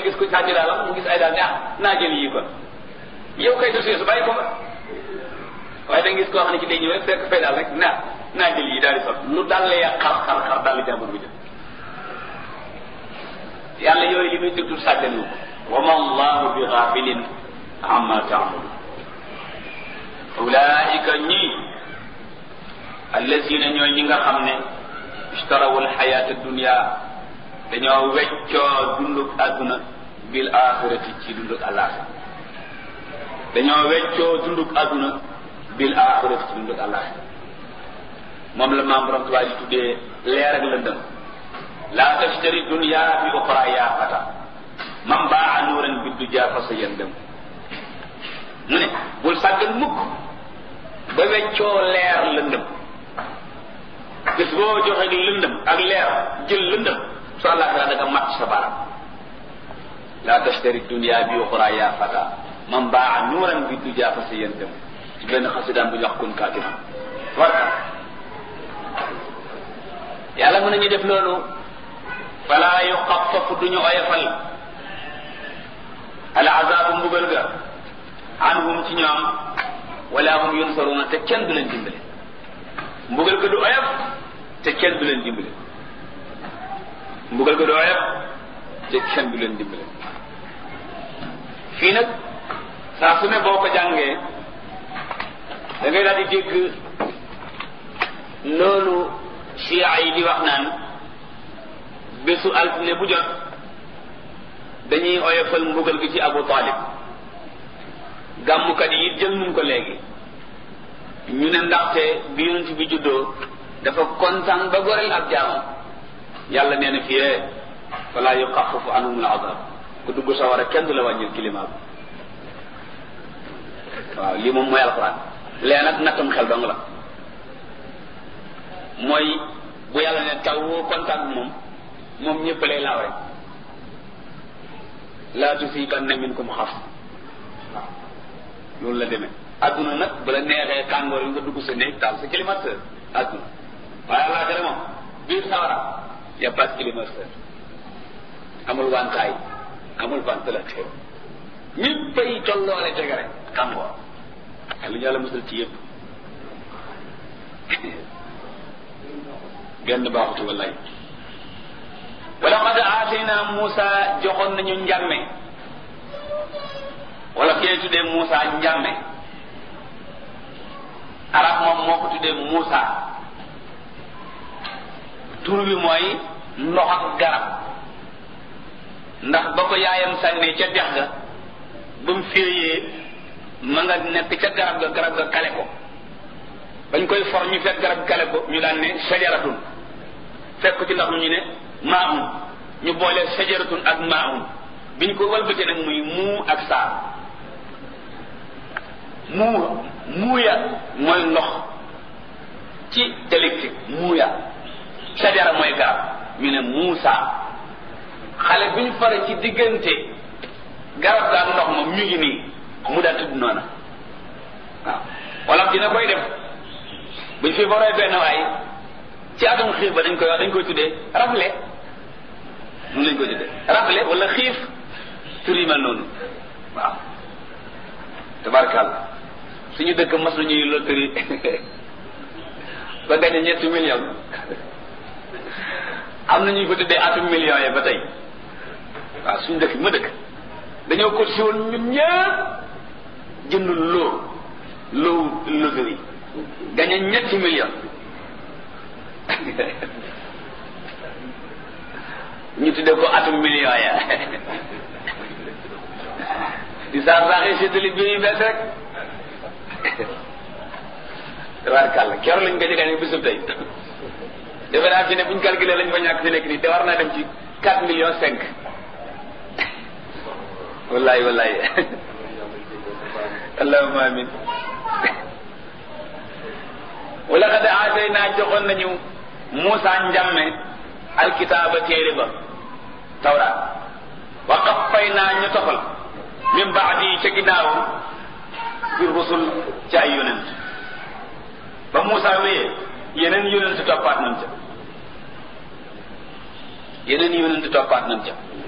gis ko sàcc daalam mu gis ay daal ne ah naa jël yii kon yow kay dossier su bàyyi ko fa waaye da nga gis koo xam ne ci day ñëw rek fekk fay daal rek naa naa jël yii daal di sol lu dal la xar xar xar daal di jàmbur bu jël yàlla yooyu li muy déglu sàgganu ko wa ma allahu bi ghafilin amma taamalu ulaika ñii allazina ñooy ñi nga xam ne ishtarawu alxayata dunia dañoo weccoo dunduk àdduna bil axirati ci dunduk alaxira dañoo weccoo dunduk àdduna bil axirati ci dunduk alaxira moom la maam borom tubaab di tuddee leer ak lëndëm laa tashtari dunia bi oxra yaa fata man baa nuuran biddu jaa fa sa yëndëm mu ne bul sàggan mukk ba weccoo leer lëndëm bis boo joxe lëndëm ak leer jël lëndëm su àllaaxira da nga mat sa baram laa tashtari dunia bi oxra yaa fata man baa nuuran biddu jaa fa sa yëndëm ci benn xasidaan bu ñu wax kun kaatima warka yàlla mën nañu def loolu fala yuxafafu duñu oyofal al azabu mbugal ga anhum ci ñoom wala hum yunsaruna te kenn du leen dimbale mbugal ga du oyof te kenn du leen dimbale mbugal ga du oyof te kenn du leen dimbale fii nag saa su ne boo ko jàngee da ngay daal di dégg loolu chia yi di wax naan bésu altine bu jot dañuy oyofal mbugal gi ci Abu Talib gàmmukat yi jël nun ko léegi ñu ne ndaxte bi yonent bi juddoo dafa kontaan ba goreel ab jaamam yàlla nee na fiyee fala yuxafafu anhum al azab ku dugg sawara kenn du la wàññil climat bi waaw lii moom mooy alxuraan lee nag nattam xel dong la mooy bu yàlla ne taw woo kontaan bi moom moom ñëpp lay laaw rek laa tusibanna minkum xaf waaw loolu la demee adduna nag bala neexee tàngoor yi nga dugg sa néeg taal sa climatiseur adduna waaye àllaaxira moom biir sawara y a pas de climatiseur amul wantaay amul ventilateur ñëppay tolloole tege rek tàngoor lu ñu yàlla musal ci yëpp genn baaxutu wallaay wala qad aatayna Muusa joxoon nañu njàmme wala kee tuddee Muusa njàmme arab moom moo ko tuddee Muusa tur bi mooy ndox ak garab ndax ba ko yaayam sànnee ca dex ga ba mu féeyee ma nga nekk ca garab ga garab ga kale ko bañ koy for ñu fekk garab kale ko ñu daan ne sajaratun fekk ci ndax mu ñu ne maa'un ñu boole sajaratun ak maa'un bi ñu ko walbatee nag muy muu ak saa muu muuya mooy ndox ci électrique muuya sajara mooy garab ñu ne muusa xale bi ñu fare ci diggante garab ga ak ndox moom ñu ngi nii mu daal tudd noona waaw wala dina koy def buñ fi foree benn waay ci atum xiif ba dañ koy wax dañ koy tuddee rafle mun lañ koy tuddee rafle wala xiif tur yi mel noonu waaw tabarkàlla suñu dëkk mas nañuy loterie ba gañe ñetti million am na ñu ko tuddee atum million yi ba tey waaw suñu dëkk ma dëkk dañoo ko si woon ñun ñëpp jënd loo loo loterie gañe ñetti million ñu tuddee ko atum million ya di saax saaxee séddali bi yu bees rek tabarkàlla keroog lañ gañe gañe bisub tey defe naa fi ne buñ calculé lañ fa ñàkk fi nekk nii te war naa dem ci quatre millions cinq wallahi wallahi allahumma amin wala xad aatay naa joxoon nañu Muusa njàmme alkitaaba téere ba tawraat wa qaffay naa ñu tofal min baadi ca ginnaaw bi rusul ci ay yonent ba Muusa wéyee yeneen yonent toppaat nañ ca yeneen yonent toppaat nañ ca